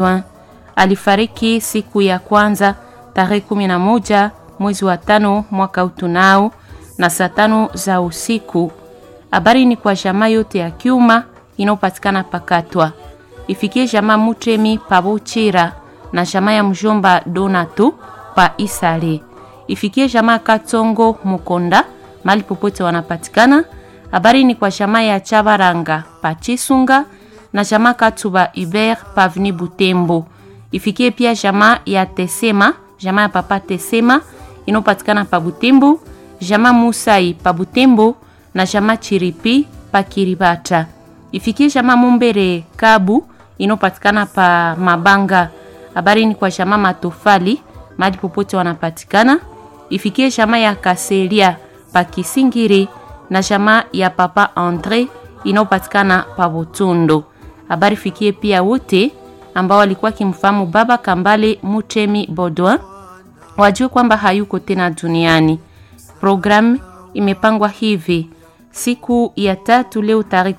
alifariki siku ya kwanza tarehe kumi na moja mwezi wa tano mwaka utunao na saa tano za usiku. Habari ni kwa jamaa yote ya Kyuma inayopatikana Pakatwa, ifikie jamaa Mutremi Pabuchira na jamaa ya mjomba Donato pa Isale, ifikie jamaa Katongo Mukonda mali popote wanapatikana. Habari ni kwa jamaa ya Chabaranga pa Chisunga na jamaa Katuba Hubert Pavni Butembo, ifikie pia jamaa ya Tesema, jamaa ya papa Tesema inayopatikana pa Butembo, jamaa Musai pa Butembo na jamaa Chiripi pa Kiribata, ifikie jamaa Mumbere Kabu inayopatikana pa Mabanga. Habari ni kwa jamaa Matofali mahali popote wanapatikana, ifikie jamaa ya Kaselia pa Kisingiri na jamaa ya papa Andre inayopatikana pa Butundo. Habari fikie pia wote ambao walikuwa kimfahamu baba Kambale Mutemi Bodwa wajue kwamba hayuko tena duniani. Programu imepangwa hivi: siku ya tatu leo tarehe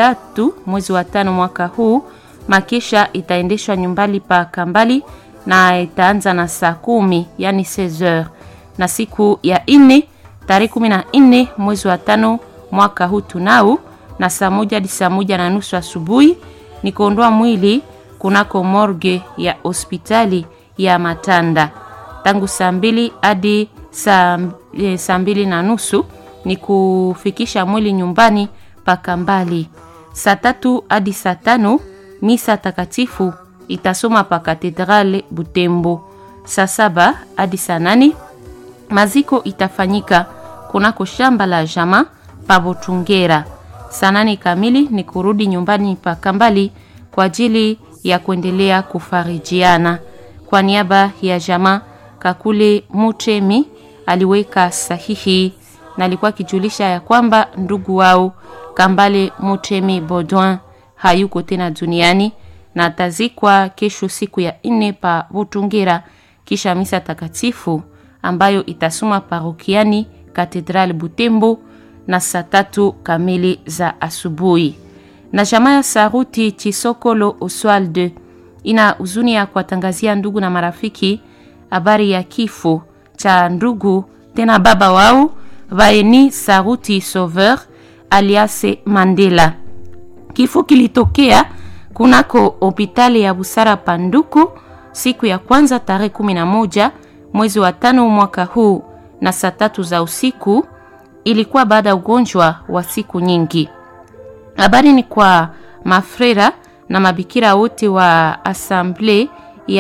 13 mwezi wa tano mwaka huu, makesha itaendeshwa nyumbani pa Kambali na itaanza na saa kumi yani 16h, na siku ya ine tarehe 14 mwezi wa tano mwaka huu tunao na saa moja hadi saa moja na nusu asubuhi ni kuondoa mwili kunako morgue ya hospitali ya Matanda. Tangu saa mbili hadi saa, e, saa mbili na nusu ni kufikisha mwili nyumbani paka mbali. Saa tatu hadi saa tano misa takatifu itasoma pa katedrale Butembo. Saa saba hadi saa nane maziko itafanyika kunako shamba la jama pa Botungera. Saa nane kamili ni kurudi nyumbani pa Kambali kwa ajili ya kuendelea kufarijiana. Kwa niaba ya jamaa Kakule Mutemi aliweka sahihi na alikuwa akijulisha ya kwamba ndugu wao Kambale Mutemi Baudouin hayuko tena duniani na atazikwa kesho siku ya nne pa Butungira, kisha misa takatifu ambayo itasoma parokiani Katedrali Butembo na saa tatu kamili za asubuhi. Na jamaa ya Saruti Chisokolo Oswald ina huzuni ya kuwatangazia ndugu na marafiki habari ya kifo cha ndugu tena baba wao Vaeni Saruti Sauveur alias Mandela. Kifo kilitokea kunako hospitali ya Busara Panduku siku ya kwanza tarehe 11 mwezi wa tano mwaka huu na saa tatu za usiku. Ilikuwa baada ya ugonjwa wa siku nyingi. Habari ni kwa mafrera na mabikira wote wa asamble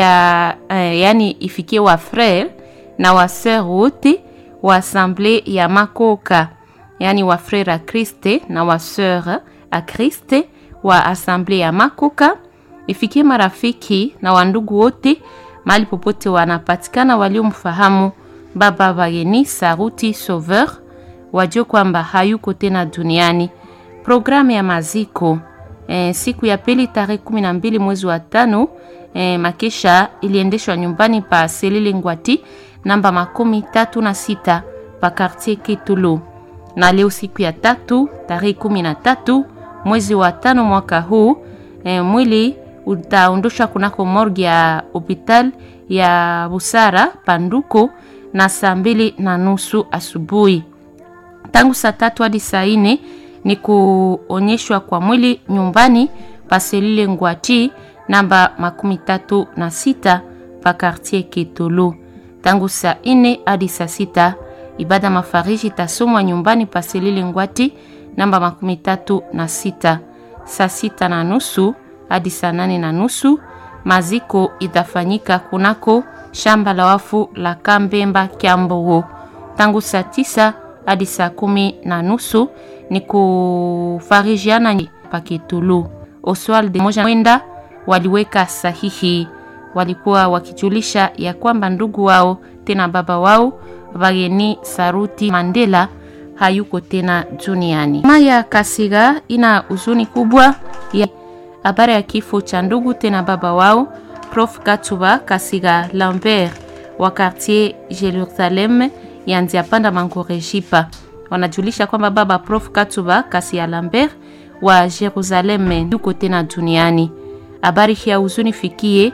ya eh, yani ifikie wa frere na wa sœur wote wa asamble ya Makoka, yani wa frere a Kriste na wa sœur a Kriste wa asamble ya Makoka, ifikie marafiki na wandugu wote mahali popote wanapatikana waliomfahamu baba Vayeni Saruti Sauveur, wajue kwamba hayuko tena duniani. Programu ya maziko e, siku ya pili tarehe kumi na mbili mwezi wa tano e, makesha iliendeshwa nyumbani pa Selile Ngwati namba makumi tatu na sita pa Quartier Kitulu, na leo siku ya tatu tarehe kumi na tatu mwezi wa tano mwaka huu e, mwili utaondoshwa kunako morgue ya hospital ya Busara Panduko na saa mbili na nusu asubuhi. Tangu saa tatu hadi saa nne ni kuonyeshwa kwa mwili nyumbani paselile Ngwati namba makumi tatu na sita pa Quartier Kitulu. Tangu saa nne hadi saa sita ibada mafariji itasomwa nyumbani paselile Ngwati namba makumi tatu na sita. Saa sita na nusu hadi saa nane na nusu maziko itafanyika kunako shamba la wafu la Kambemba Kyambogo. Tangu saa tisa hadi saa kumi na nusu ni kufarijiana pakitulu. Oswald moja mwenda waliweka sahihi, walikuwa wakijulisha ya kwamba ndugu wao tena baba wao Vageni Saruti Mandela hayuko tena duniani. Maya Kasiga ina huzuni kubwa ya habari ya kifo cha ndugu tena baba wao Prof Katuba Kasiga Lambert wa quartier Jerusalem ya Nziapanda Mangorejipa wanajulisha kwamba baba Prof Katuba Kasiga Lambert wa Jerusalem yuko tena duniani. Habari hii ya huzuni fikie